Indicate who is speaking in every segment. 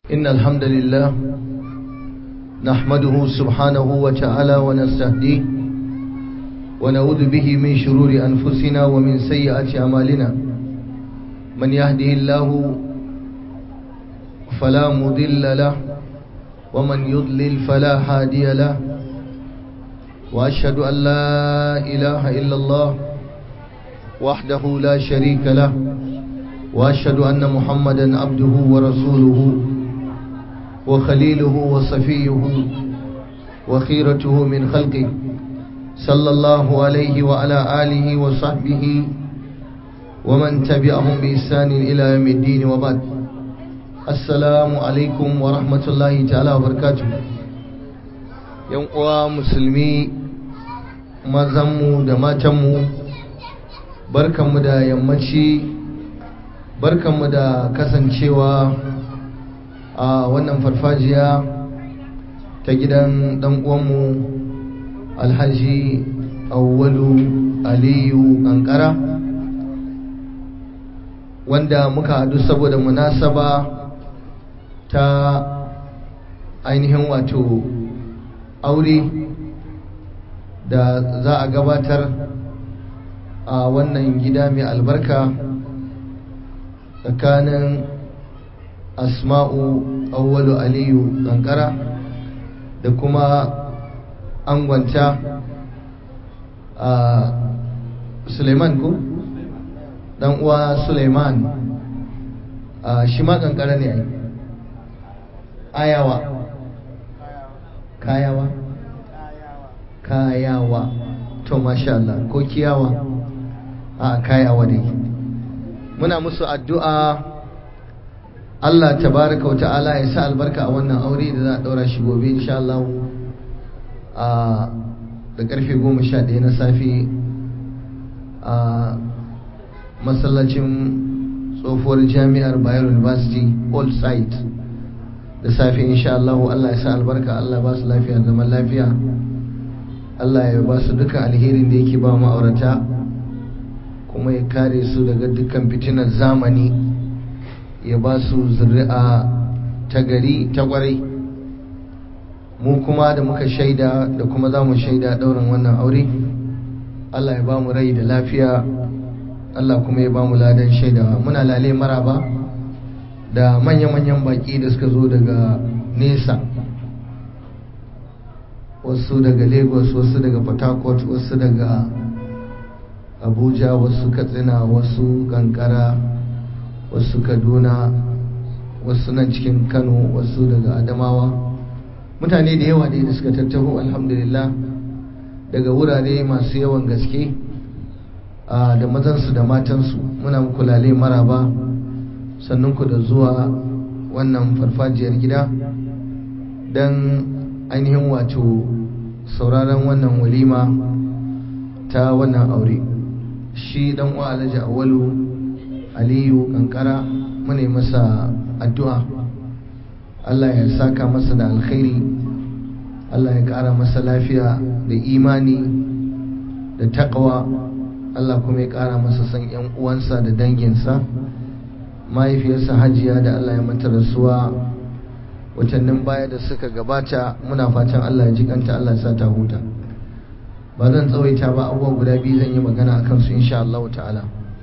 Speaker 1: إن الحمد لله نحمده سبحانه وتعالى ونستهديه ونعوذ به من شرور أنفسنا ومن سيئات أعمالنا من يهده الله فلا مضل له ومن يضلل فلا هادي له وأشهد أن لا إله إلا الله وحده لا شريك له وأشهد أن محمدا عبده ورسوله وخليله وصفيه وخيرته من خلقه صلى الله عليه وعلى آله وصحبه ومن تبعهم بإحسان إلى يوم الدين وبعد السلام عليكم ورحمة الله تعالى وبركاته يوم مسلمي mazanmu da matanmu barkanmu da yammaci barkanmu da kasancewa a wannan farfajiya ta gidan uwanmu alhaji awwalu aliyu kankara wanda muka haɗu saboda munasaba ta ainihin wato aure da za a gabatar a wannan gida mai albarka tsakanin asma'u awwalu aliyu kankara da kuma angwanta a suleiman ko dan uwa suleiman a shi ma kankara ne ai ayawa kayawa kayawa to masha Allah ko kiyawa a kayawa dai muna musu addu'a Allah tabaraka wa ta'ala ya sa albarka a wannan aure da za a daura shi gobe insha Allah a da karfe 11 na safe a masallacin tsohuwar jami'ar Bayero University Old Site da safe insha Allah Allah ya sa albarka Allah ba su lafiya zaman lafiya Allah ya ba su duka alherin da yake ba ma'aurata kuma ya kare su daga dukkan fitinar zamani ya ba su zuri'a ta gari ta kwarai mu kuma da muka shaida da kuma za mu shaida ɗaurin wannan aure Allah ya ba mu rai da lafiya Allah kuma ya ba mu ladan shaidawa muna lale maraba da manya-manyan baƙi da suka zo daga nesa wasu daga lagos wasu daga port harcourt wasu daga abuja wasu katsina wasu kankara wasu kaduna wasu nan cikin kano wasu daga adamawa mutane da yawa da suka tattaho alhamdulillah daga wurare masu yawan gaske da mazansu da matansu muna muku lale maraba sannan ku da zuwa wannan farfajiyar gida don ainihin wato sauraron wannan walima ta wannan aure shi dan uwa alhaji awalu aliyu kankara mune masa addu'a Allah ya saka masa da alkhairi Allah ya kara masa lafiya da imani da taqwa Allah kuma ya kara masa san yan uwansa da danginsa mahaifiyarsa hajiya da Allah ya mata rasuwa watannin baya da suka gabata muna fatan Allah ya ji kanta Allah ya sa ta huta ba zan tsawaita ba abubuwa guda biyu zan yi magana a kansu insha Allah ta'ala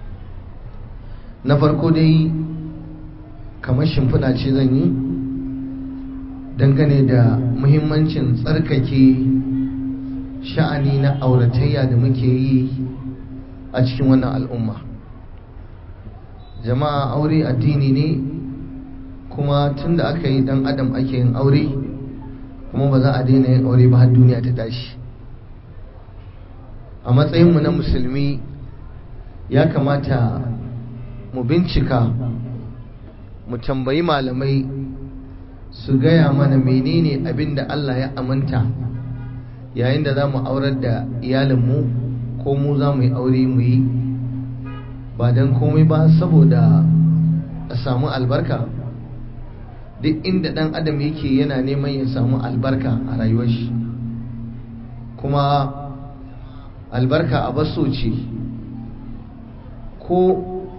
Speaker 1: na farko dai kamar shimfiɗa ce zan yi dangane da muhimmancin tsarkake sha'ani na auratayya da muke yi a cikin wannan al'umma jama'a aure addini ne kuma tun da aka yi dan adam ake yin aure kuma ba za a daina yin aure ba har duniya ta tashi a matsayinmu na musulmi ya kamata mu bincika mu tambayi malamai su gaya mana menene abin da Allah ya aminta yayin da za mu aurar da iyalinmu ko mu za mu yi aure mu yi ba don komai ba saboda a samu albarka duk inda ɗan adam yake yana neman ya samu albarka a rayuwar shi kuma albarka a baso ce ko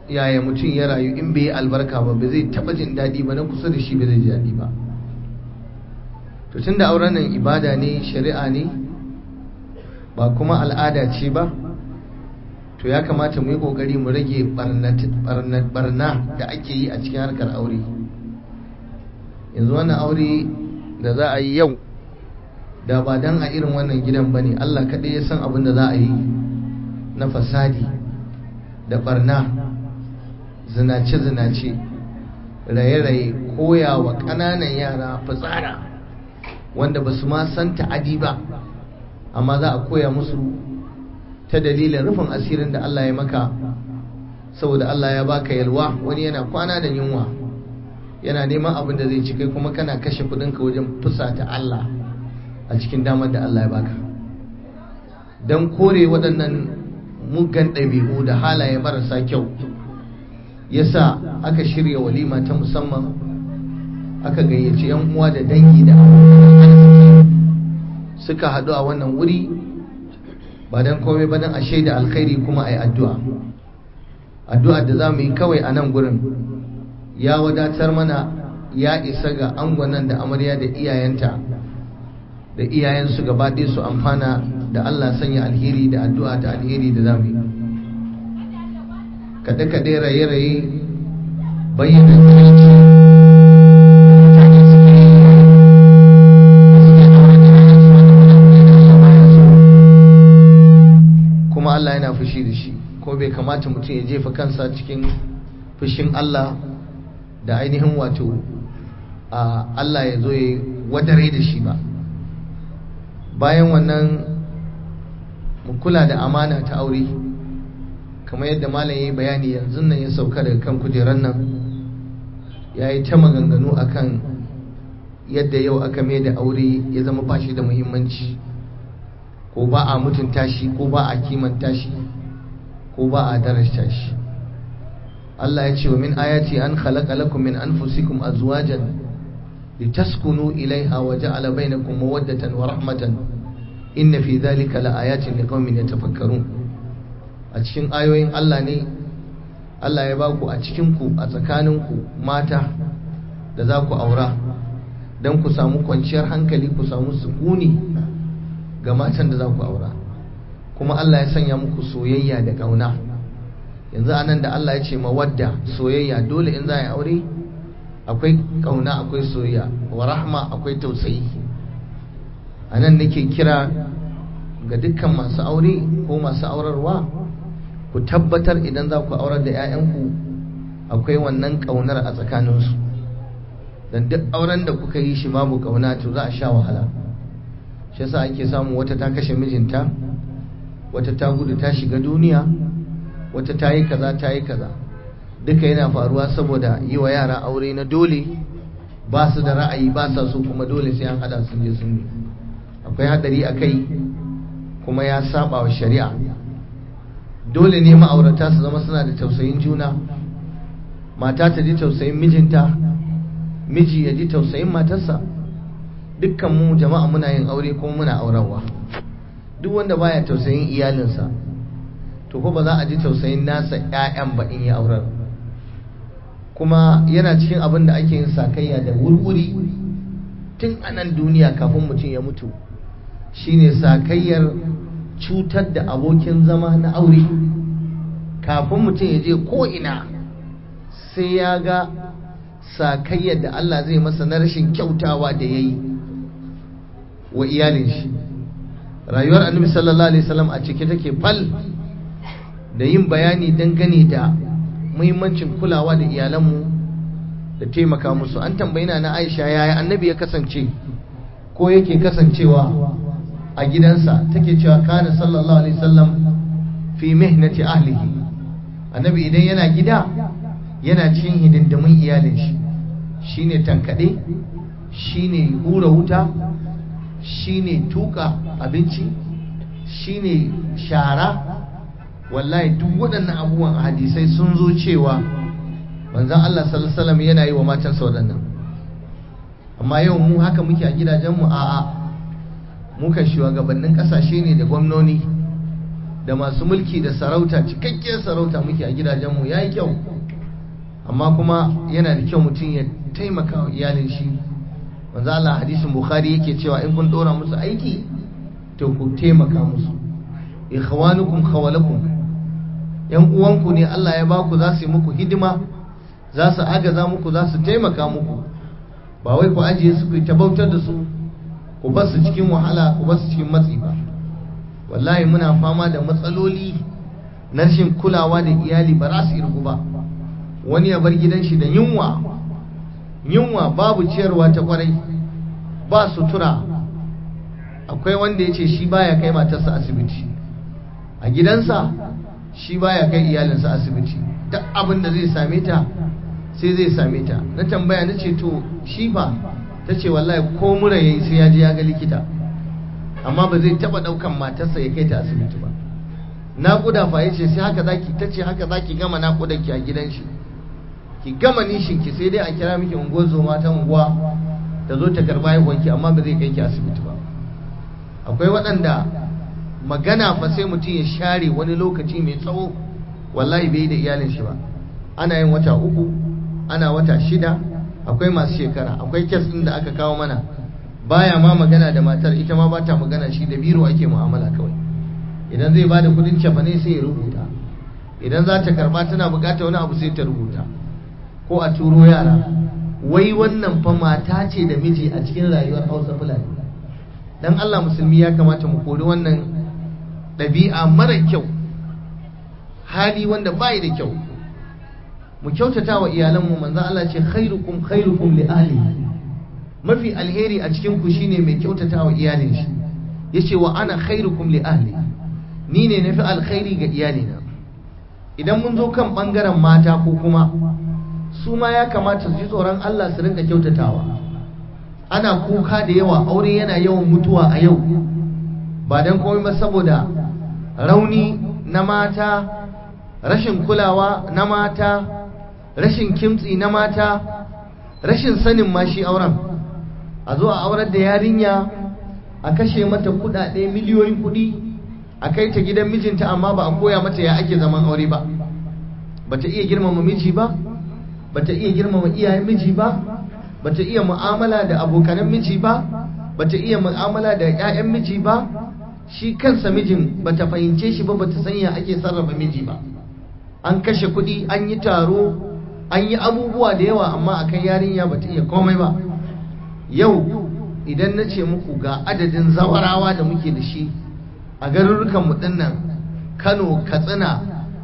Speaker 1: yaya mutum ya rayu in bai yi albarka ba ba zai taba jin daɗi ba na kusa da shi ba zai ji daɗi ba to tun da auren nan ibada ne shari'a ne ba kuma al'ada ce ba to ya kamata mu yi ƙoƙari mu rage barna da ake yi a cikin harkar aure yanzu wannan aure da za a yi yau da ba dan a irin wannan gidan ba ne allah kaɗai ya san abin da za a yi na fasadi da barna zinace-zinace raye-raye koya wa ƙananan yara fitsara wanda ba su ma san ta'adi ba amma za a koya musu ta dalilin rufin asirin da Allah ya maka saboda Allah ya baka yalwa wani yana kwana da yunwa yana neman abin da zai ci kai kuma kana kashe kudinka wajen fusata Allah a cikin damar da Allah ya baka don kore waɗannan muggan ɗabi'u da halaye marasa kyau yasa aka shirya walima ta musamman aka gayyaci 'yan uwa da dangi da abokan arziki suka haɗu a wannan wuri ba don komai ba don a shaida alkhairi kuma a yi addu'a addu'a da za mu yi kawai a nan gurin ya wadatar mana ya isa ga angwanan da amarya da iyayenta da iyayensu gaba ɗaya su amfana da Allah sanya alheri da addu'a ta alheri da za mu yi kaɗe-kaɗe raye-raye bayyana kirki mutane suke yi suke aure da yayansu wanda mutane da Allah baya so kuma Allah yana fushi da shi ko bai kamata mutum ya jefa kansa cikin fushin Allah da ainihin wato a Allah ya zo ya wadare da shi ba bayan wannan mu kula da amana ta aure kamar yadda malam ya yi bayani yanzu nan ya sauka daga kan kujerar nan ya yi ta maganganu akan yadda yau aka mai da aure ya zama ba shi da muhimmanci ko ba a mutunta shi ko ba a kimanta shi ko ba a darasta shi Allah ya ce wa min ayati an khalaqa lakum min anfusikum azwajan litaskunu ilaiha wa ja'ala bainakum mawaddatan wa rahmatan inna fi dhalika laayatin liqaumin yatafakkarun a cikin ayoyin Allah ne Allah ya baku a cikin ku a tsakanin ku mata da za ku aura don ku samu kwanciyar hankali ku samu sukuni ga matan da za ku aura kuma Allah ya sanya muku soyayya da ƙauna yanzu anan da Allah ya ce mawadda soyayya dole in za a yi aure akwai ƙauna akwai soyayya wa rahma akwai tausayi a nan nake kira ga dukkan masu aure ko masu aurarwa ku tabbatar idan za ku aurar da 'ya'yanku akwai wannan ƙaunar a tsakaninsu don duk auren da kuka yi shi babu ƙauna to za a sha wahala shi yasa ake samu wata ta kashe mijinta wata ta gudu ta shiga duniya wata ta yi kaza ta yi kaza duka yana faruwa saboda yi wa yara aure na dole ba su da ra'ayi ba sa so kuma dole sai an hada sun je sun yi akwai hadari a kai kuma ya saba wa shari'a dole ne ma'aurata su zama suna da tausayin juna mata ta ji tausayin mijinta miji ya ji tausayin matarsa dukkan mu jama'a muna yin aure kuma muna aurarwa duk wanda baya tausayin iyalinsa to ko ba za a ji tausayin nasa ƴaƴan ba in ya aurar kuma yana cikin abin da ake yin sakayya da wurwuri tun a nan duniya kafin mutum ya mutu shine sakayyar cutar da abokin zama na aure kafin mutum ya je ko ina sai ya ga sakayyar da Allah zai masa na rashin kyautawa da ya yi wa iyalin shi rayuwar annabi sallallahu alaihi wasallam a cike take fal da yin bayani dangane da muhimmancin kulawa da iyalanmu da taimaka musu an tambayi na Aisha yaya annabi ya kasance ko yake kasancewa a gidansa take cewa kana sallallahu alaihi wasallam fi mihnati ahlihi annabi idan yana gida yana cikin hidindimin iyalin shi shine tankade shine hura wuta shine tuka abinci shine shara wallahi duk waɗannan abubuwan hadisai sun zo cewa manzon Allah sallallahu alaihi wasallam yana yi wa matansa waɗannan amma yau mu haka muke a gidajenmu a'a muka shugabannin ƙasashe ne da gwamnoni da masu mulki da sarauta cikakkiyar sarauta muke a gidajenmu ya yi kyau amma kuma yana da kyau mutum ya taimaka wa iyalin shi manzo Allah hadisin bukhari yake cewa in kun dora musu aiki to ku taimaka musu ikhwanukum khawalakum yan uwanku ne Allah ya baku za su yi muku hidima za su agaza muku za su taimaka muku ba wai ku ajiye su ku ta bautar da su ku bar su cikin wahala ku bar su cikin matsi ba wallahi muna fama da matsaloli na rashin kulawa da iyali ba za su irgu ba wani ya bar gidan shi da yunwa yunwa babu ciyarwa ta kwarai ba sutura akwai wanda ya ce shi baya kai matarsa asibiti a gidansa shi baya kai iyalinsa asibiti duk abin da zai same ta sai zai same ta na tambaya na ce to shi ba ta ce wallahi ko mura yayi sai ya je ya ga likita amma ba zai taba daukan matarsa ya kai ta asibiti ba naƙuda fa yace sai haka zaki ta ce haka zaki gama naƙudan ki a gidan shi ki gama nishin ki sai dai a kira miki unguwar zoma ta unguwa ta zo ta karba haihuwanki amma ba zai kai ki asibiti ba akwai waɗanda magana fa sai mutum ya share wani lokaci mai tsawo wallahi bai da iyalin shi ba ana yin wata uku ana wata shida akwai masu shekara akwai kes ɗin da aka kawo mana baya ma magana da matar ita ma bata magana shi da biro ake mu'amala kawai idan zai bada kudin cefane sai ya rubuta idan za ta karba tana bukata wani abu sai ta rubuta ko a turo yara wai wannan fa mata ce da miji a cikin rayuwar hausa fulani dan Allah musulmi ya kamata mu kori wannan ɗabi'a mara kyau hali wanda bai da kyau mu kyautata wa iyalanmu manzon Allah ce khairukum khairukum li ahlihi mafi alheri a cikin ku shine mai kyautata wa iyalin shi yace wa ana khairukum li ahli ni ne nafi alkhairi ga iyalina idan mun zo kan bangaren mata ko kuma su ma ya kamata su ji tsoron Allah su rinka kyautatawa ana kuka da yawa aure yana yawan mutuwa a yau ba dan komai ba saboda rauni na mata rashin kulawa na mata rashin kimtsi na mata rashin sanin ma shi auren a zo a aurar da yarinya a kashe mata kudade miliyoyin kudi a kai ta gidan mijinta amma ba a koya mata ya ake zaman aure ba bata iya girmama miji ba bata iya girmama iyayen miji ba bata iya mu'amala da abokanan miji ba bata iya mu'amala da ƴaƴan miji ba shi kansa mijin bata fahimce shi ba bata san ya ake sarrafa miji ba an kashe kudi an yi taro an yi abubuwa da yawa amma akan yarinya bata iya komai ba yau idan na ce muku ga adadin zawarawa da muke da shi a garurrukan mu dinnan Kano Katsina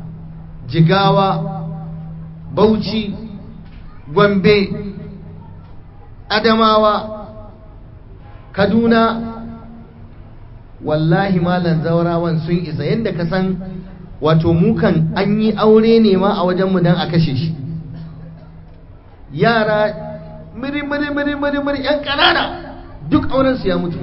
Speaker 1: Jigawa Bauchi Gombe Adamawa Kaduna wallahi malan zawarawan sun isa yadda ka san wato mukan an yi aure ne ma a wajenmu don a kashe shi yara miri miri miri miri miri yan ƙanana duk aurensu ya mutu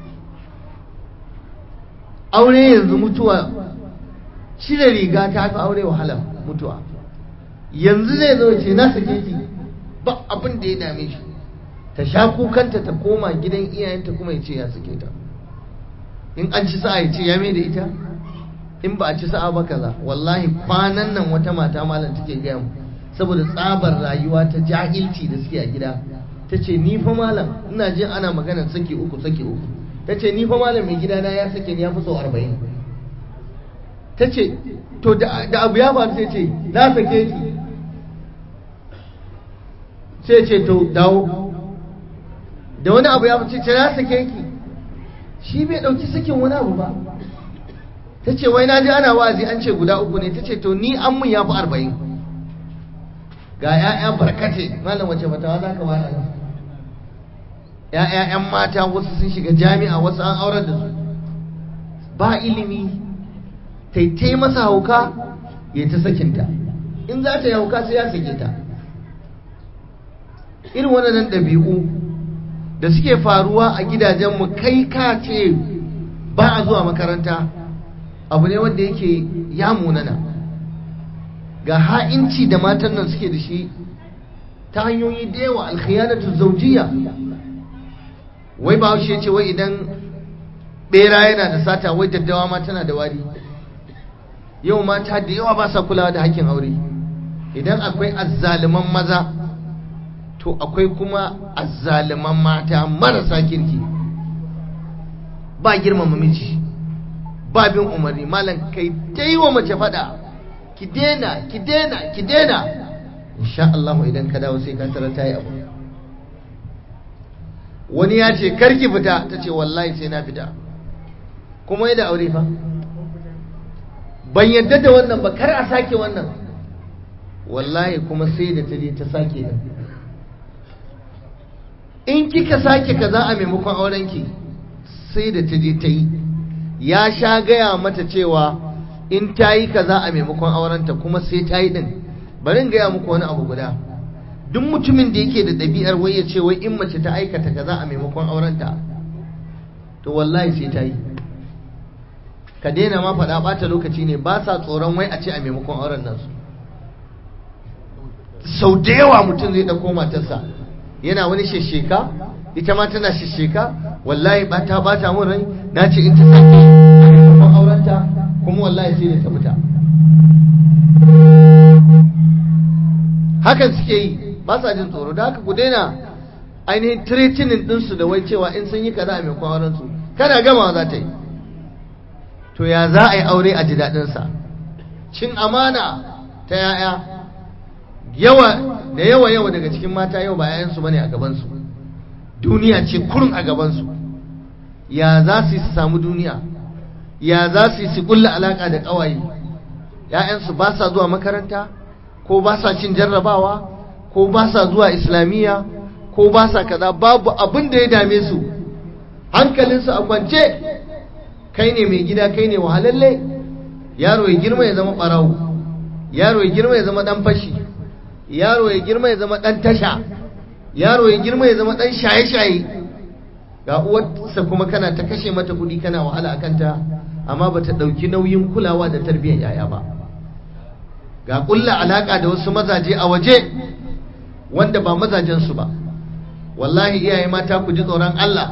Speaker 1: aure yanzu mutuwa cire riga ta fi aure wahala mutuwa yanzu zai zo ce na sake ki ba abin da ya dame shi ta sha kukanta ta koma gidan iyayenta kuma ya ce ya sake ta in an ci sa'a ya ce ya mai da ita in ba a ci sa'a ba kaza wallahi kwanan nan wata mata malam take gaya mu saboda tsabar rayuwa ta jahilci da suke a gida ta ce ni fa malam ina jin ana maganar sake uku sake uku ta ce ni fa malam mai gidana ya sake ni ya fi sau arba'in ta ce to da abu ya faru sai ce na sake ki sai ce to dawo da wani abu ya faru ce na sake ki shi bai ɗauki sakin wani abu ba ta ce wai na ji ana wazi an ce guda uku ne ta ce to ni an mun ya fi arba'in ga 'ya'ya barkate malam wace fatawa za ka bada ‘ya'ya ‘yan mata wasu sun shiga jami'a wasu an aurar da su ba ilimi taitai masa hauka ya ta sakinta in za ta yi hauka sai ya sake ta irin waɗannan ɗabi'u da suke faruwa a gidajenmu kai ka ce ba a zuwa makaranta abu ne wanda yake ya munana ga ha'inci da matan nan suke da shi ta hanyoyi da yawa alkhiyanatu zaujiya wai ba ce wai idan bera yana da sata wai daddawa ma tana da wari yau mata da yawa ba sa kulawa da hakkin aure idan akwai azzaliman maza to akwai kuma azzaliman mata marasa kirki ba girmama miji ba bin umarni malam kai dai wa mace fada ki dena ki dena ki dena insha Allah idan ka dawo sai ka tara ta yi abu wani ya ce karki fita ta ce wallahi sai na fita kuma yi da aure fa ban yadda da wannan ba kar a sake wannan wallahi kuma sai da ta je ta sake da in kika sake kaza a maimakon aurenki sai da ta je ta yi ya sha gaya mata cewa in ta yi kaza a maimakon aurenta kuma sai ta yi din bari in gaya muku wani abu guda duk mutumin da yake da ɗabi'ar wai ya ce wai in mace ta aikata kaza a maimakon aurenta to wallahi sai ta yi ka daina ma faɗa ɓata lokaci ne ba sa tsoron wai a ce a maimakon auren nan su sau da yawa mutum zai ɗauko matarsa yana wani shesheka ita ma tana shesheka wallahi ba ta bata mun rai na ce in ta sake a maimakon aurenta kuma wallahi sai da ta fita hakan suke yi ba sa jin tsoro da haka ku daina ainihin tiretinin ɗinsu da wai cewa in sun yi kaza a maimakon aurensu kana gama za ta yi to ya za a yi aure a ji daɗinsa cin amana ta yaya yawa da yawa yawa daga cikin mata yau ba yayansu bane a gabansu duniya ce kurun a gabansu ya za su samu duniya ya za su su kulla alaka da ƙawaye ‘ya'yansu ba sa zuwa makaranta ko ba sa cin jarrabawa ko ba sa zuwa islamiyya ko ba sa kaza babu abin da ya dame su hankalinsu a kwance kai ne mai gida kai ne wahalalle yaro ya girma ya zama ɓarawo yaro ya girma ya zama ɗan fashi yaro ya girma ya zama ɗan tasha yaro ya girma ya zama ɗan shaye-shaye ga uwarsa kuma kana ta kashe mata kuɗi kana wahala a kanta amma ba ta ɗauki nauyin kulawa da tarbiyyar yaya ba ga ƙulla alaƙa da wasu mazaje a waje wanda ba mazajensu ba wallahi iyaye mata ku ji tsoron Allah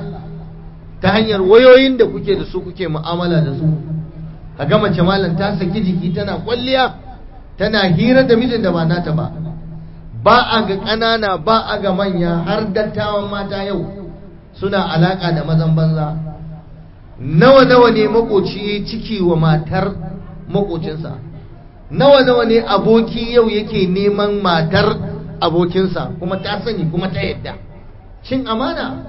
Speaker 1: ta hanyar wayoyin da kuke da su kuke mu'amala da su ka ga mace malam ta saki jiki tana kwalliya tana hira da mijin da ba nata ba ba a ga ƙanana ba a ga manya har dattawan mata yau suna alaƙa da mazan banza nawa nawa ne makoci ciki wa matar makocinsa nawa nawa ne aboki yau yake neman matar abokinsa kuma ta sani kuma ta yadda cin amana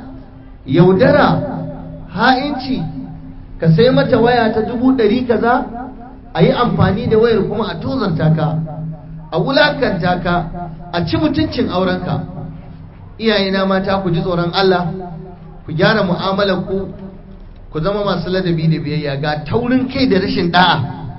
Speaker 1: yaudara ha'inci ka sai mata waya ta dubu ɗari kaza a yi amfani da wayar kuma a tozarta ka a wulakanta ka a ci mutuncin aurenka iyayena mata ku ji tsoron Allah ku gyara mu'amalar ku ku zama masu ladabi da biyayya ga taurin kai da rashin da'a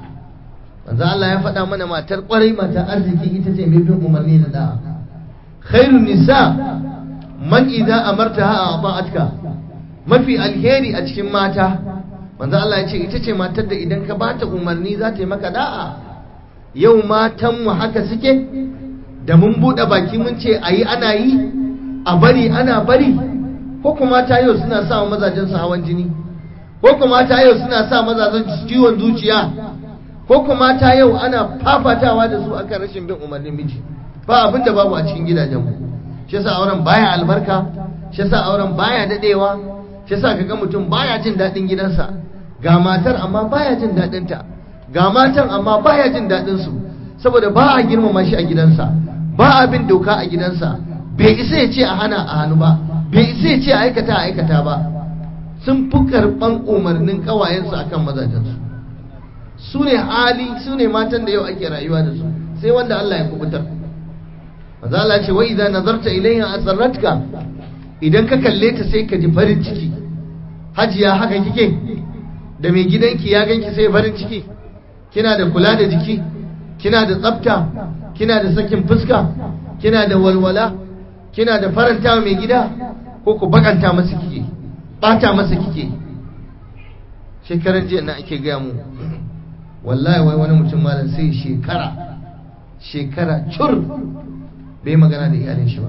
Speaker 1: manzo Allah ya faɗa mana matar ƙwarai matar arziki ita ce mai bin umarni da da'a khairun nisa man idza amartaha ata'atka mafi alheri a cikin mata manzo Allah ya ce ita ce matar da idan ka bata umarni za ta yi maka da'a yau matan mu haka suke da mun buɗe baki mun ce ayi ana yi a bari ana bari ko kuma ta yau suna sa mazajen su hawan jini ko kuma ta yau suna sa mazajen su ciwon zuciya ko kuma ta yau ana fafatawa da su akan rashin bin umarnin miji ba abin da babu a cikin gidajen mu shi yasa auren baya albarka shi yasa auren baya dadewa shi yasa kaga mutum baya jin dadin gidansa ga matar amma baya jin dadin ta ga matan amma baya jin dadin su saboda ba a girmama shi a gidansa ba a bin doka a gidansa bai isa ya ce a hana a hannu ba bai isa ya ce a aikata a aikata ba sun fi karɓan umarnin ƙawayensu akan mazajensu su ne hali su ne matan da yau ake rayuwa da su sai wanda Allah ya kubutar maza Allah ce wa idan nazarta ilayha asarratka idan ka kalle ta sai ka ji farin ciki hajiya haka kike da mai gidanki ya ganki sai farin ciki kina da kula da jiki kina da tsafta kina da sakin fuska kina da walwala kina da faranta mai gida ko ku bakanta masa kike bata masa kike shekaran jiya na ake gaya mu wallahi wai wani mutum malam sai shekara shekara cur bai magana da iyalin shi ba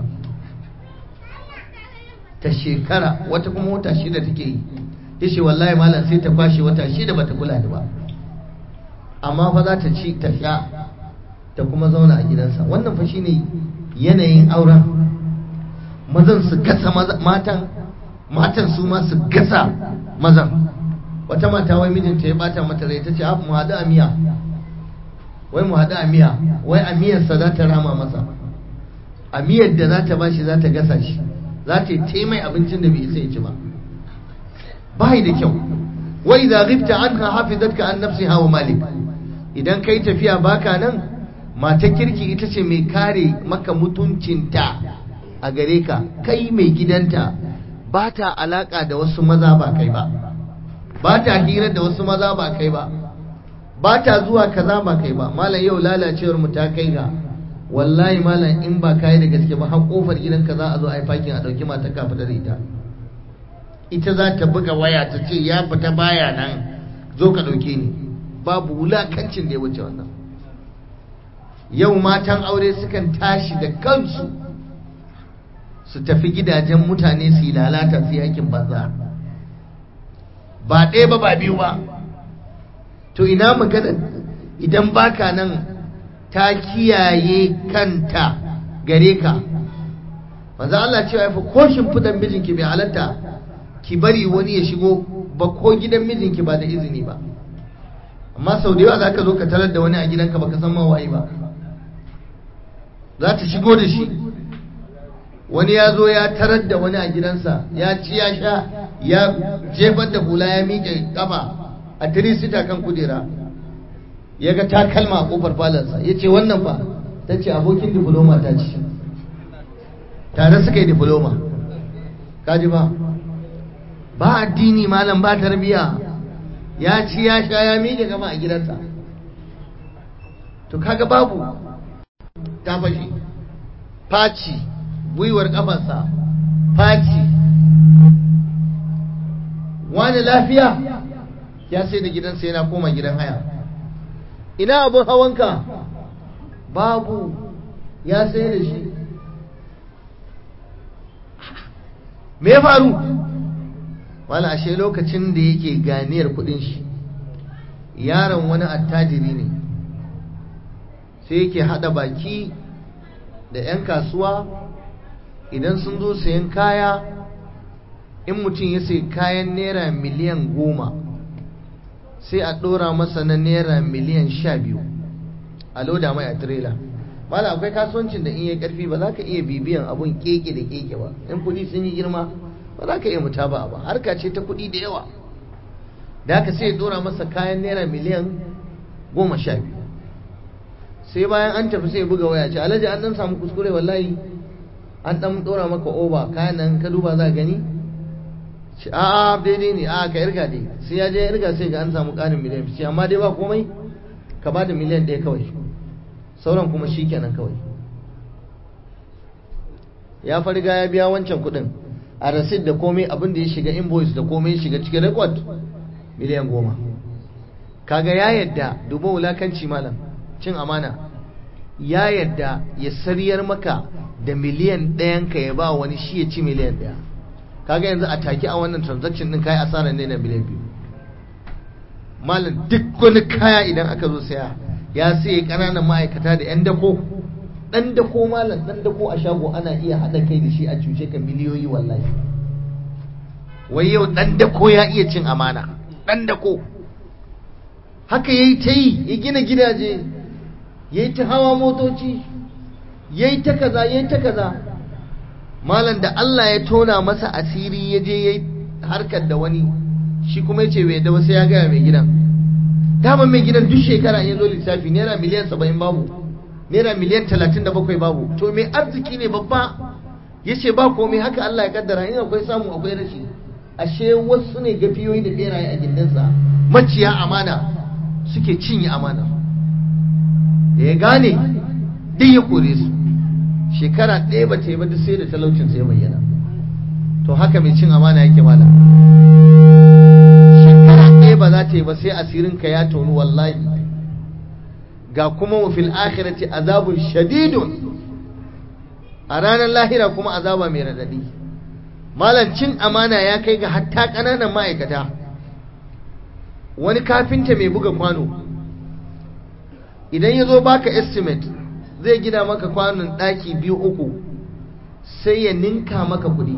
Speaker 1: ta shekara wata kuma wata shida take yi yace wallahi malam sai ta kwashe wata shida bata kula da ba amma fa za ta ci ta sha ta kuma zauna a gidansa wannan fa shine yanayin auren mazan su gasa matan matan su ma su gasa mazan wata mata wai mijinta ya bata mata rai ta ce mu haɗu a miya wai mu haɗu a miya wai a miyarsa za ta rama masa a miyar da za ta bashi za ta gasa shi za ta yi mai abincin da bai isa ya ci ba bai da kyau wa idza ghibta anha hafizatka an nafsiha wa malik idan kai tafiya baka nan mata kirki ita ce mai kare maka mutuncinta a gare ka kai mai gidanta ba ta alaka da wasu maza ba kai ba ba ta hira da wasu maza ba kai ba ba ta zuwa kaza ba kai ba malam yau lalacewar mu ta kai ga wallahi malam in ba kai da gaske ba har kofar gidanka za a zo a yi fakin a dauki mata ka fita da ita ita za ta buga waya ta ce ya fita baya nan zo ka dauke ni babu wulakancin da ya wuce wannan yau matan aure sukan tashi da kansu su tafi gidajen mutane su yi lalata su yi aikin banza ba ɗaya ba ba biyu ba to ina magana idan baka nan ta kiyaye kanta gare ka manzo Allah cewa yafi ko shimfidan mijinki bai halatta ki bari wani ya shigo ba ko gidan mijinki ba da izini ba amma sau da yawa za ka zo ka tarar da wani a gidanka baka san mawaye ba za ta shigo da shi wani ya zo ya tarar da wani a gidansa ya ci ya sha ya jefar da hula ya miƙe kafa a tirisita kan kujera ya ga takalma a kofar falansa ya ce wannan ba ta ce abokin difloma ta ci tare suka yi difloma kaji ba ba addini malam ba tarbiya ya ci ya sha ya miƙe gama a gidansa to kaga babu ta fashe faci gwiwar kafarsa faci wani lafiya ya sai da gidansa yana koma gidan haya ina abin hawanka babu ya sai da shi me ya faru wala ashe lokacin da yake ganiyar kudin shi yaron wani attajiri ne sai yake hada baki da 'yan kasuwa idan sun zo sayan kaya in mutum ya sai kayan naira miliyan goma sai a ɗora masa na naira miliyan sha biyu a loda mai a tirela mala akwai kasuwancin da in yi karfi ba za ka iya bibiyan abun keke da keke ba in kuɗi sun yi girma ba za ka iya mutaba ba harka ce ta kuɗi da yawa da haka sai ya ɗora masa kayan naira miliyan goma sha biyu sai bayan an tafi sai buga waya ce alhaji an dan samu kuskure wallahi an dan ɗora maka oba kayan nan ka duba za gani ce a a daidai ne a ka irga dai sai ya je ya irga sai ga an samu ƙarin miliyan fice amma dai ba komai ka ba da miliyan ɗaya kawai sauran kuma shi kenan kawai ya farga ya biya wancan kuɗin a rasid da komai abin da ya shiga invoice da komai ya shiga cikin record miliyan goma kaga ya yadda duba wulakanci malam cin amana ya yadda ya sariyar maka da miliyan ɗayan ka ya ba wani shi ya ci miliyan ɗaya kaga yanzu a take a wannan transaction din kai asarar ne na miliyan biyu malam duk wani kaya idan aka zo saya ya sai ƙananan ma'aikata da 'yan dako ɗan dako malam ɗan dako a shago ana iya haɗa kai da shi a cuce ka miliyoyi wallahi wai yau ɗan dako ya iya cin amana ɗan dako haka ya yi ta yi ya gina gidaje ya yi ta hawa motoci ya yi ta kaza ya yi ta kaza malam da Allah ya tona masa asiri ya je ya yi harkar da wani shi kuma ya ce bai da wasu ya gaya mai gidan daman mai gidan duk shekara ya zo lissafi naira miliyan saba'in babu naira miliyan talatin da bakwai babu to mai arziki ne babba ya ce ba komai haka Allah ya kaddara in akwai samu akwai rashi ashe wasu ne gafiyoyi da beraye a gindinsa maciya amana suke cinye amana da ya gane duk ya kore su shekara ɗaya ba ta yi ba duk sai da talaucin sai bayyana to haka mai cin amana yake mala shekara ɗaya ba za ta yi ba sai asirin ka ya tonu wallahi ga kuma wa fil akhirati azabun shadidun a ranar lahira kuma azaba mai radadi malam cin amana ya kai ga hatta ƙananan ma'aikata wani kafinta mai buga kwano idan ya zo baka estimate zai gina maka kwanon ɗaki biyu uku sai ya ninka maka kuɗi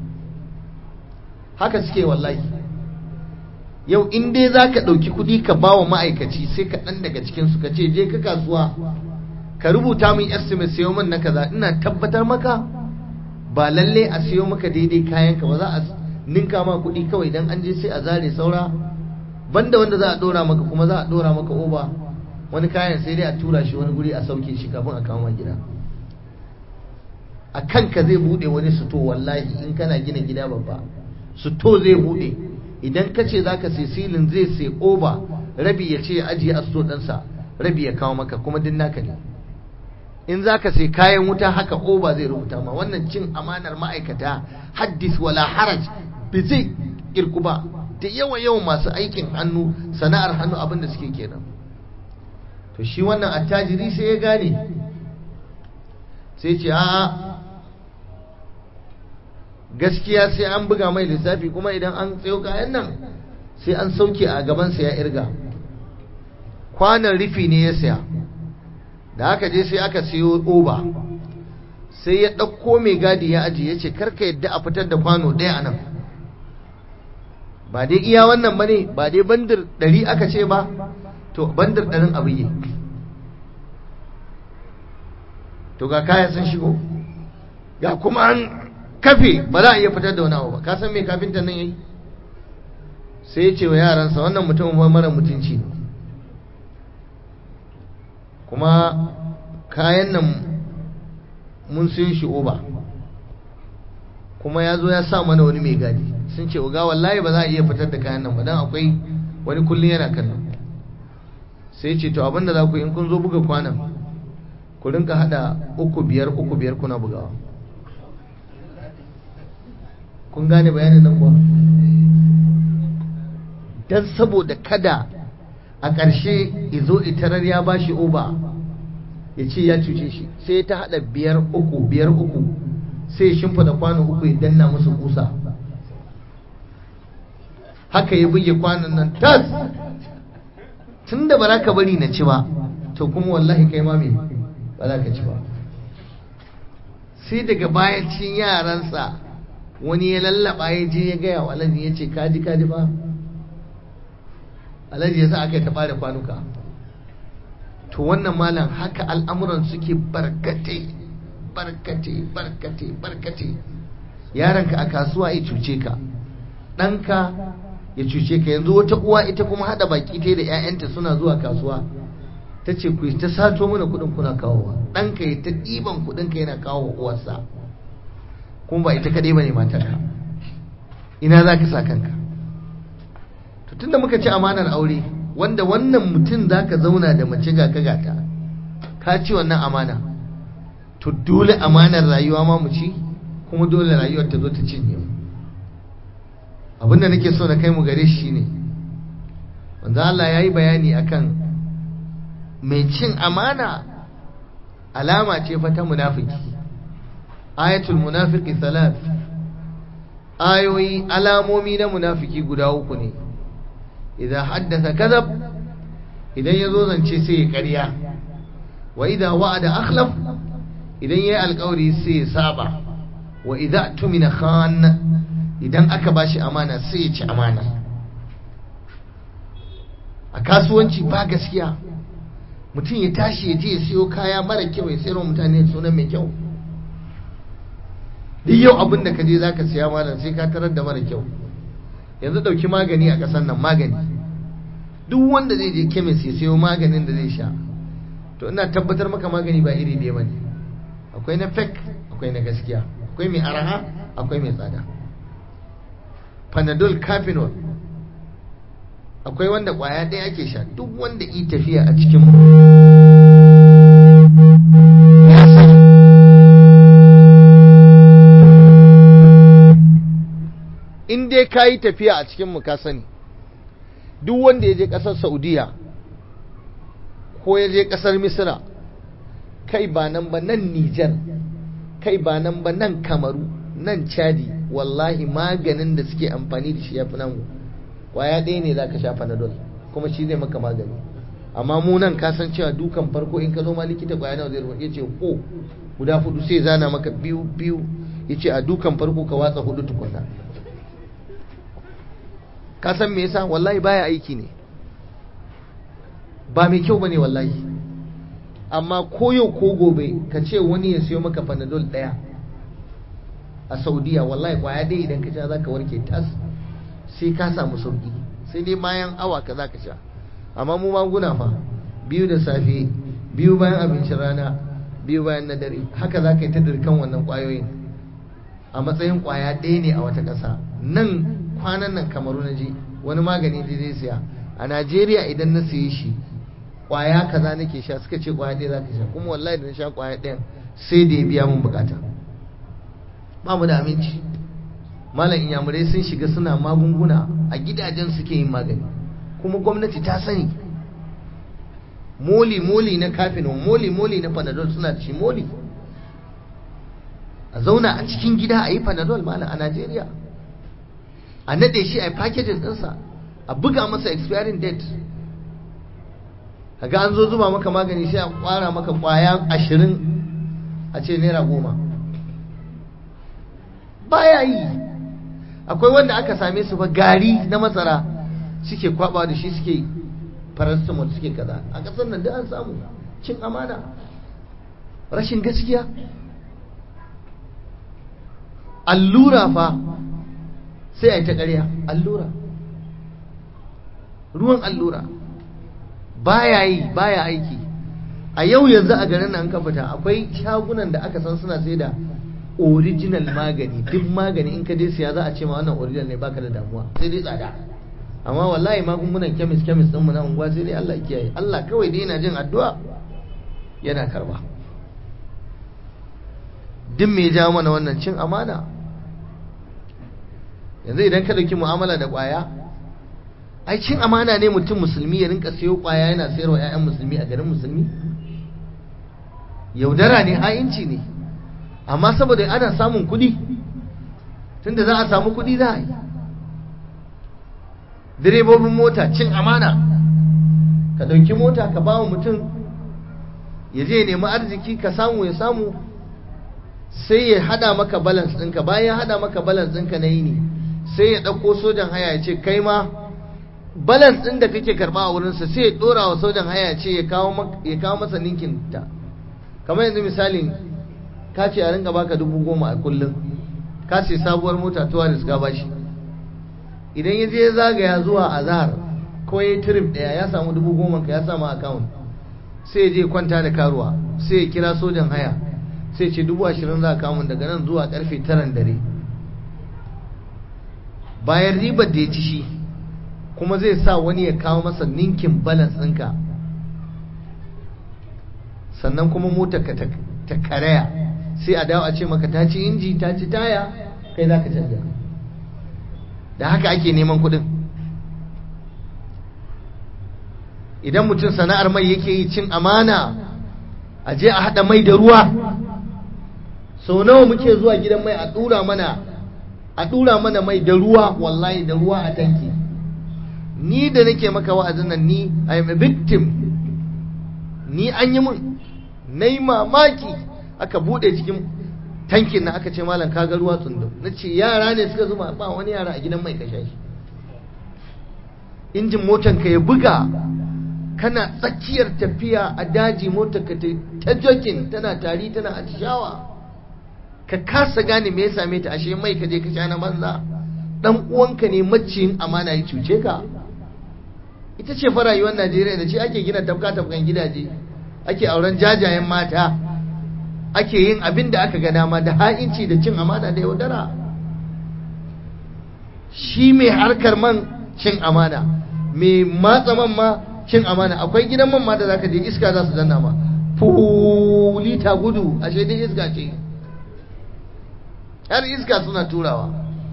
Speaker 1: haka suke wallahi yau in dai za ka ɗauki kuɗi ka ba wa ma'aikaci sai ka ɗan daga cikinsu ka ce je ka kasuwa ka rubuta min estimate sayo min na kaza ina tabbatar maka ba lalle a siyo maka daidai kayanka ba za a ninka ma kuɗi kawai idan an je sai a zare saura banda wanda za a ɗora maka kuma za a ɗora maka oba wani kayan sai dai a tura shi wani guri a sauke shi kafin a kama gida a kanka zai buɗe wani suto wallahi in kana gina gida babba suto zai buɗe idan ka ce za ka sai silin zai sai oba rabi ya ce ya ajiye a suto ɗansa rabi ya kawo maka kuma din naka ne in za ka sai kayan wuta haka oba zai rubuta ma wannan cin amanar ma'aikata haddis wala haraj bai zai kirku ba da yawa yawan masu aikin hannu sana'ar hannu abin da suke kenan to shi wannan attajiri sai ya gane sai ce a'a gaskiya sai an buga mai lissafi kuma idan an tsayo kayan nan sai an sauke a gabansa ya irga kwanan rufi ne ya saya da aka je sai aka siyo oba sai ya ɗauko mai gadi ya ajiye ya ce karka yadda a fitar da kwano ɗaya a nan ba dai iya wannan ba ne ba dai bandir ɗari aka ce ba to bandir ɗarin abu yi to ga kaya sun shigo ga kuma an kafe ba za a iya fitar da wani abu ba ka san mai kafinta nan yayi sai ya ce wa yaransa wannan mutumin mara mutunci ne kuma kayan nan mun sun shi oba kuma ya zo ya sa mana wani mai gadi sun ce uga wallahi ba za a iya fitar da kayan nan ba don akwai wani kullum yana kallon sai ce to abinda za ku in kun zo buga kwanan ku rinka hada uku biyar uku biyar kuna bugawa kun gane bayanin nan kuwa don saboda kada a ƙarshe izo itarar ya ba shi oba ya ce ya cuce shi sai ta haɗa biyar uku biyar uku sai ya shimfida kwano uku ya danna musu kusa haka ya buge kwanon nan tas tun da ba za ka bari na ci ba to kuma wallahi kai ma me ba za ka ci ba sai daga bayan cin yaransa wani ya lallaba ya je ya gaya wa alhaji ya ce kaji kaji ba alhaji ya sa aka yi taɓa da kwanuka to wannan malam haka al'amuran suke barkate barkate barkate barkate yaranka a kasuwa ya cuce ka ɗanka ya cuce ka yanzu wata uwa ita kuma haɗa baki ta da 'ya'yanta suna zuwa kasuwa ta ce ku ta sato mana kuɗin kuna kawowa ɗanka ya ta ɗiban kuɗinka yana kawo uwarsa kuma ba ita kaɗai ba ne matarka ina za ka sa kanka to tunda muka ci amanar aure wanda wannan mutum za ka zauna da mace ga ka gata ka ci wannan amana to dole amanar rayuwa ma mu ci kuma dole rayuwar ta zo ta cinye mu abinda nake so na kai mu gare shi ne wanda Allah ya yi bayani akan mai cin amana alama ce fa ta munafiki ayatul munafiki salat ayoyi alamomi na munafiki guda uku ne idan haddasa kadab idan ya zo zance sai ya karya wa idan wa'ada akhlaf idan ya yi alkawari sai ya saba wa idan tumina khan idan aka bashi amana sai ya ci amana a kasuwanci ba gaskiya mutum ya tashi ya je ya siyo kaya mara kyau ya sayarwa mutane sunan mai kyau duk yau abin da ka je za ka siya malam sai ka tarar da mara kyau yanzu ɗauki magani a ƙasar nan magani duk wanda zai je kemis ya sayo maganin da zai sha to ina tabbatar maka magani ba iri ɗaya bane akwai na fake akwai na gaskiya akwai mai araha akwai mai tsada panadol cafinol akwai wanda ƙwaya ɗaya ake sha duk wanda yi tafiya a cikin ya sani in dai ka yi tafiya a cikin ka sani duk wanda ya je ƙasar saudiya ko ya je ƙasar misira kai ba nan ba nan nijar kai ba nan ba nan kamaru nan chadi wallahi maganin da suke amfani da shi ya fi nan kwaya ɗaya ne za ka sha panadol kuma shi zai maka magani amma mu nan ka san cewa dukan farko in ka zo ma likita kwaya nawa zai rubuta yace ko guda hudu sai zana maka biyu biyu yace a dukan farko ka watsa hudu tukunna ka san me yasa wallahi baya aiki ne ba mai kyau bane wallahi amma ko yau ko gobe ka ce wani ya siyo maka panadol daya a saudiya wallahi kwaya dai idan ka sha zaka warke tas sai ka samu sauki sai dai bayan awa ka zaka sha amma mu maguna fa biyu da safe biyu bayan abincin rana biyu bayan na dare haka za ka yi ta dirkan wannan kwayoyin a matsayin kwaya ɗaya ne a wata ƙasa nan kwanan nan kamaru na je wani magani da zai siya a najeriya idan na siye shi kwaya kaza nake sha suka ce kwaya ɗaya za ka sha kuma wallahi da na sha kwaya ɗayan sai da ya biya mun bukata ba mu da aminci malam inyamurai sun shiga suna magunguna a gidajen suke yin magani kuma gwamnati ta sani moli moli na kafino moli moli na panadol suna da shi moli a zauna a cikin gida a yi panadol malam a najeriya a nade shi a yi packaging ɗinsa a buga masa expiring date ga an zo zuba maka magani sai a kwara maka kwaya ashirin a ce naira goma baya yi akwai wanda aka same su fa gari na masara suke kwaba da shi suke paracetamol suke kaza a ƙasar nan da an samu cin amana rashin gaskiya allura fa sai a yi ta ƙarya allura ruwan allura baya yi baya aiki a yau yanzu a garin nan ka fita akwai shagunan da aka san suna sai da original magani duk magani in ka je siya za a ce ma wannan original ne baka da damuwa sai dai tsada amma wallahi magungunan kemis kemis din mu na unguwa sai dai Allah kiyaye Allah kawai dai yana jin addu'a yana karba duk me ja mana wannan cin amana yanzu idan ka dauki mu'amala da kwaya ai cin amana ne mutum musulmi ya rinka sayo kwaya yana sayarwa ƴaƴan musulmi a garin musulmi yaudara ne ha'inci ne amma saboda ana samun kuɗi tunda za a samu kuɗi za a yi direbobin mota cin amana ka ɗauki mota ka ba wa mutum ya je nemi arziki ka samu ya samu sai ya hada maka balance ɗinka bayan hada maka balance ɗinka na yini sai ya ɗauko sojan haya ya ce kai ma balance ɗin da kake karɓa a wurinsa sai ya ɗora wa sojan haya ya ce ya kawo masa ninkin ta kamar yanzu misalin ka ce a ringa baka dubu goma a kullum ka ce sabuwar mota tuwa da suka bashi idan ya je zagaya zuwa azhar ko ya trip daya ya samu dubu goma ka ya samu account sai ya je kwanta da karuwa sai ya kira sojan haya sai ce dubu ashirin za a kamun daga nan zuwa karfe taran dare bayan ribar da ya ci shi kuma zai sa wani ya kawo masa ninkin balance ɗinka sannan kuma motar ka ta karaya sai a dawo a ce maka ta ci inji ta ci taya kai za ka canja da haka ake neman kuɗin idan mutum sana'ar mai yake yi cin amana a je a haɗa mai da ruwa sau nawa muke zuwa gidan mai a ɗura mana a ɗura mana mai da ruwa wallahi da ruwa a tanki ni da nake maka wa'azin nan ni I am a victim ni an yi mun na yi mamaki aka buɗe cikin tankin na aka ce malam kaga ruwa tsundum na ce yara ne suka zuba ba wani yara a gidan mai kashe shi injin motan ka ya buga kana tsakiyar tafiya a daji motar ka ta jokin tana tari tana atishawa ka kasa gane me ya same ta ashe mai ka je ka sha na banza dan uwanka ne maciyin amana ya cuce ka ita ce fa rayuwar Najeriya da ce ake gina tafka tafkan gidaje ake auren jajayen mata ake yin abin da aka ga dama da ha'inci da cin amana da yaudara shi mai harkar man cin amana mai matsa man ma cin amana akwai gidan man ma da zaka je iska za su danna ma fulita gudu ashe dai iska ce har iska suna turawa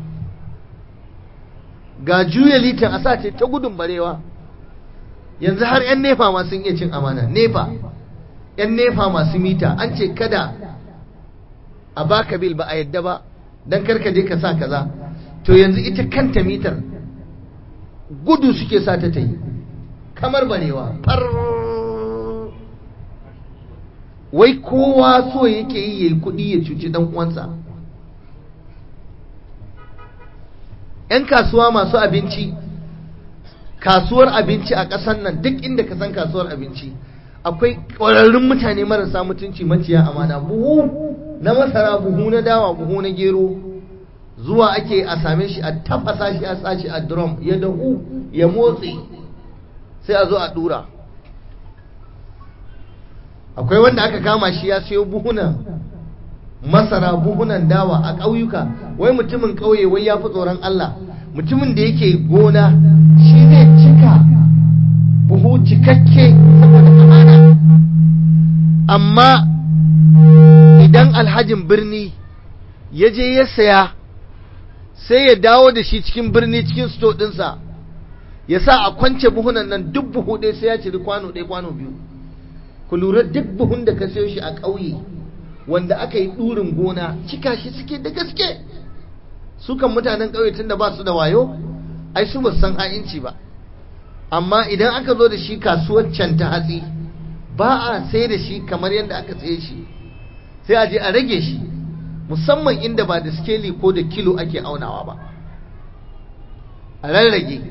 Speaker 1: ga juya litan a sa ce ta gudun barewa yanzu har 'yan nefa ma sun iya cin amana nefa 'yan nefa masu mita an ce kada a baka bil ba a yadda ba don karka je ka sa kaza to yanzu ita kanta mitar gudu suke sa ta ta yi kamar barewa far wai kowa so yake yi yayi kuɗi ya cuci dan uwansa ‘yan kasuwa masu abinci kasuwar abinci a ƙasar nan duk inda ka san kasuwar abinci akwai ƙwararrun mutane marasa mutunci maciya amana buhu na masara buhu na dawa buhu na gero zuwa ake a same shi a tafasa shi a sashi a drum ya dahu ya motsi sai a zo a dura akwai wanda aka kama shi ya siyo buhunan masara buhunan dawa a ƙauyuka wai mutumin ƙauye wai ya fi tsoron Allah mutumin da yake gona shi zai cika buhu cikakke saboda amana amma idan alhajin birni ya je ya saya sai ya dawo da shi cikin birni cikin sto ɗinsa ya sa a kwance buhunan nan duk buhu ɗaya sai ya ciri kwano ɗaya kwano biyu ku lura duk buhun da ka sayo shi a ƙauye wanda aka yi ɗurin gona cika shi suke da gaske su kan mutanen ƙauye tunda ba su da wayo ai su ba san ha'inci ba amma idan aka zo da shi kasuwar can ta hatsi ba a sai da shi kamar yadda aka tsaye shi sai a je a rage shi musamman inda ba da skeli ko da kilo ake aunawa ba a rarrage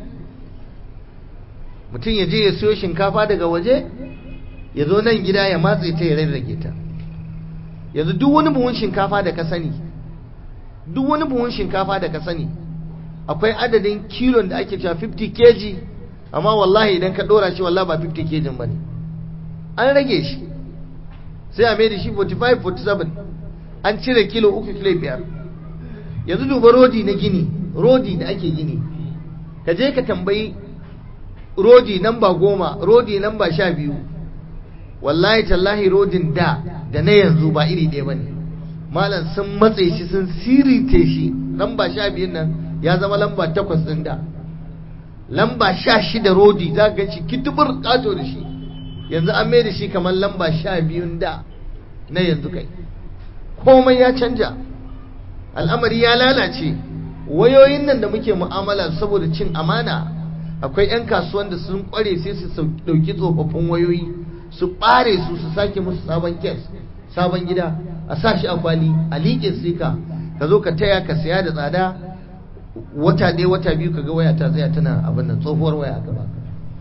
Speaker 1: mutum ya je ya siyo shinkafa daga waje ya zo nan gida ya matse ta ya rarrage ta yanzu duk wani buhun shinkafa da ka sani duk wani buhun shinkafa da ka sani akwai adadin kilon da ake cewa 50 kg amma wallahi idan ka dora shi wallahi ba 50 kg bane an rage shi sai a mai da shi 45 47 an cire kilo uku kilo biyar yanzu duba rodi na gini rodi da ake gini ka je ka tambayi rodi namba goma rodi namba sha biyu wallahi tallahi rodin da da na yanzu ba iri ɗaya ba ne malam sun matse shi sun sirite shi lamba sha biyun nan ya zama lamba takwas ɗin da lamba sha shida rodi za ka shi kitubur ƙato da shi yanzu an mai da shi kamar lamba sha biyun da na yanzu kai komai ya canja al'amari ya lalace wayoyin nan da muke mu'amala saboda cin amana akwai 'yan kasuwan da sun kware sai su ɗauki tsofaffin wayoyi su ɓare su su sake musu sabon kes sabon gida a sa shi a kwali a liƙe sika ka zo ka taya ka saya da tsada wata ɗaya wata biyu ka ga waya ta tsaya tana abin nan tsohuwar waya a gaba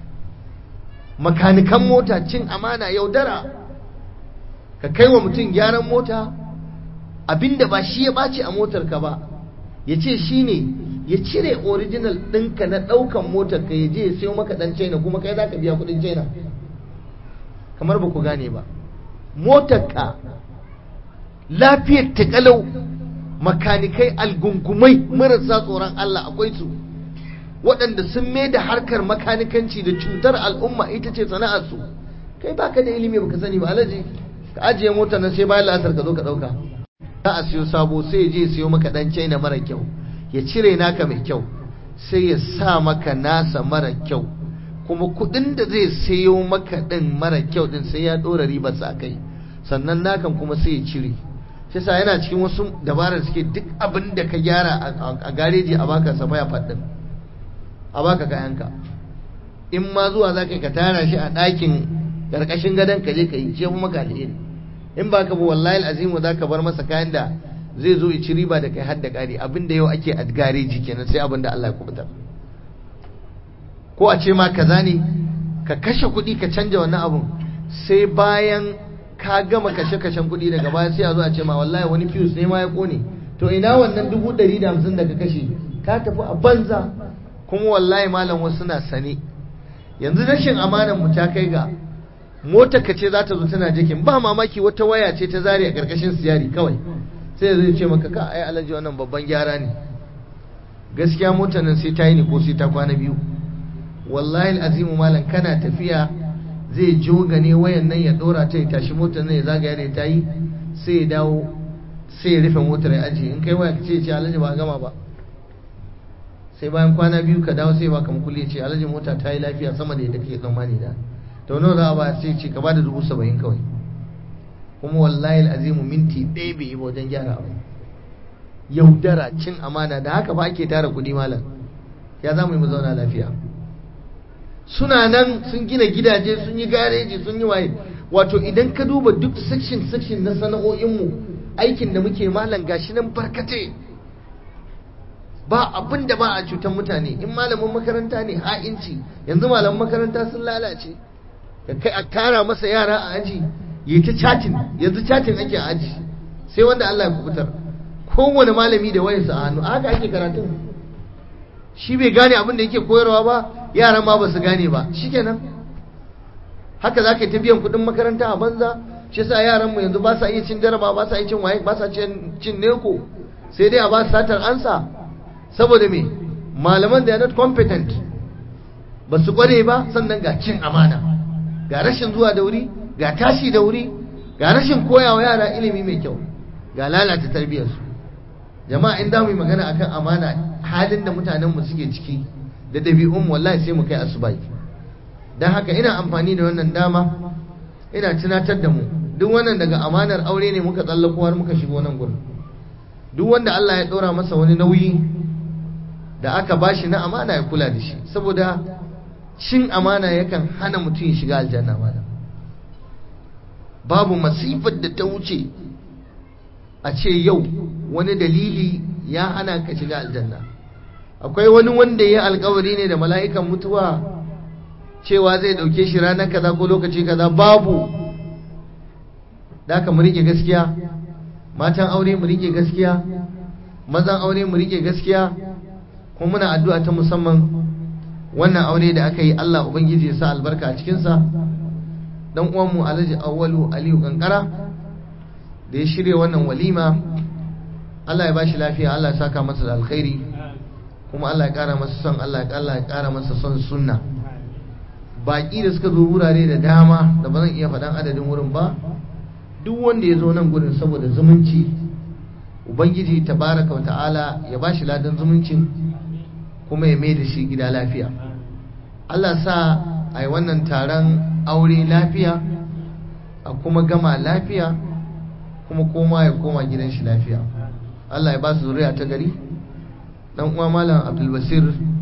Speaker 1: makanikan mota cin amana yaudara ka kai wa mutum gyaran mota abinda ba shi ya ɓaci a motar ka ba ya ce shi ne ya cire original ɗinka na ɗaukan motar ka ya je ya sayo maka ɗan china kuma kai za ka biya kuɗin china kamar ba ku gane ba motarka lafiyar ta kalau makanikai algungumai marasa tsoron Allah akwai su waɗanda sun mai da harkar makanikanci da cutar al'umma ita ce sana'arsu kai baka da ilimi baka sani ba alaji ka ajiye motar nan sai bayan la'asar ka zo ka ɗauka za a siyo sabo sai ya je siyo maka ɗan china mara kyau ya cire naka mai kyau sai ya sa maka nasa mara kyau kuma kudin da zai sayo maka din mara kyau din sai ya dora ribar sa kai sannan nakan kuma sai ya cire shi sa yana cikin wasu dabarar suke duk abin da ka gyara a gareji a baka safaya faɗin a baka kayanka in ma zuwa za ka tara shi a ɗakin ƙarƙashin gadon ka je ka yi ce maka alheri in ba ka bi wallahi azimu za ka bar masa kayan da zai zo ya ci riba da kai har da ƙari abin da yau ake a gareji kenan sai abin da Allah ya kubutar ko a ce ma kaza ne ka kashe kuɗi ka canja wannan abun sai bayan ka gama kashe-kashen kuɗi daga baya sai a zo a ce ma wallahi wani fuse ne ma ya kone to ina wannan dubu ɗari da hamsin da ka kashe ka tafi a banza kuma wallahi malam wasu na sane yanzu rashin amanan mu ta kai ga motar ka ce za ta zo tana jikin ba mamaki wata waya ce ta zare a ƙarƙashin siyari kawai sai zai ce maka ka ai alaji wannan babban gyara ne gaskiya motar nan sai ta yi ne ko sai ta kwana biyu wallahi azimu malam kana tafiya zai jogane wayan nan ya dora ta ya tashi motar nan ya zagaya da ta yi sai ya dawo sai ya rufe motar ya ajiye in kai waya ka ce ce alhaji ba gama ba sai bayan kwana biyu ka dawo sai baka makulli ce alhaji mota ta yi lafiya sama da yadda kake tsammani da to nawa za a ba sai ce ka bada dubu saba'in kawai kuma wallahi azimu minti ɗaya bai yi ba wajen gyara abu yaudara cin amana da haka ba ake tara kuɗi malam ya za mu yi mu zauna lafiya suna nan sun gina gidaje sun yi gareji sun yi waye wato idan ka duba duk section section na sana'o'inmu aikin da muke malam gashi nan barkate ba abin da ba a cutar mutane in malamin makaranta ne ha'inci yanzu malamin makaranta sun lalace ka kai a kara masa yara a aji yi ta chatin yanzu chatin ake a aji sai wanda Allah ya kubutar kowane malami da wayarsa a hannu haka ake karatun shi bai gane abin da yake koyarwa ba yaran ma ba su gane ba shikenan haka za ka yi ta biyan kuɗin makaranta a banza shi sa yaran mu yanzu ba sa iya cin jaraba ba sa iya cin waye ba sa cin neko sai dai a ba su satar ansa saboda me malaman da not competent ba su kware ba sannan ga cin amana ga rashin zuwa da wuri ga tashi da wuri ga rashin koyawa yara ilimi mai kyau ga lalata tarbiyyarsu jama'a in da mu yi magana akan amana halin da mutanenmu suke ciki da ɗabi'un wallahi sai mu kai asubai don haka ina amfani da wannan dama ina tunatar da mu duk wannan daga amanar aure ne muka tsallako har muka shigo nan gurin duk wanda Allah ya ɗora masa wani nauyi da aka bashi na amana ya kula da shi saboda cin amana yakan hana mutum ya shiga aljanna mana babu masifar da ta wuce a ce yau wani dalili ya hana ka shiga aljanna akwai wani wanda ya alkawari ne da mala'ikan mutuwa cewa zai dauke shi ranar kaza ko lokaci kaza babu da ka mu rike gaskiya matan aure mu rike gaskiya mazan aure mu rike gaskiya kuma muna addu'a ta musamman wannan aure da aka yi Allah ubangiji ya sa albarka a cikinsa dan uwanmu Alhaji Awwalu Aliyu Kankara da ya shirya wannan walima Allah ya bashi lafiya Allah ya saka masa da alkhairi kuma Allah ya kara masa son Allah ya kara masa son sunna baki da suka zo wurare da dama da ba zan iya faɗan adadin wurin ba duk wanda ya zo nan gurin saboda zumunci ubangiji tabaraka wa ta'ala ya bashi ladan zumuncin kuma ya mai da shi gida lafiya Allah sa a yi wannan taron aure lafiya a kuma gama lafiya kuma koma ya koma gidan shi lafiya Allah ya ba su zuriya ta gari dan uwa malam Abdulbasir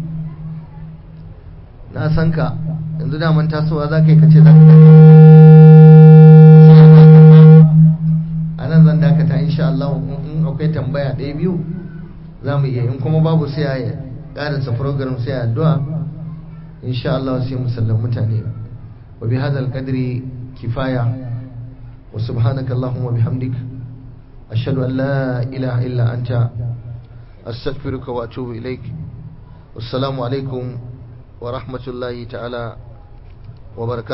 Speaker 1: na san ka yanzu daman tasowa za ka yi kace za ka a nan zan dakata insha Allah in akwai tambaya ɗaya biyu za mu iya in kuma babu sai a ƙarasa program sai a addu'a insha Allah sai mu sallan mutane wa bi hadal qadri kifaya wa subhanaka allahumma bihamdik ashhadu an la ilaha illa anta astaghfiruka wa atubu ilaik wassalamu alaikum wa rahmatullahi ta'ala wa barakatuh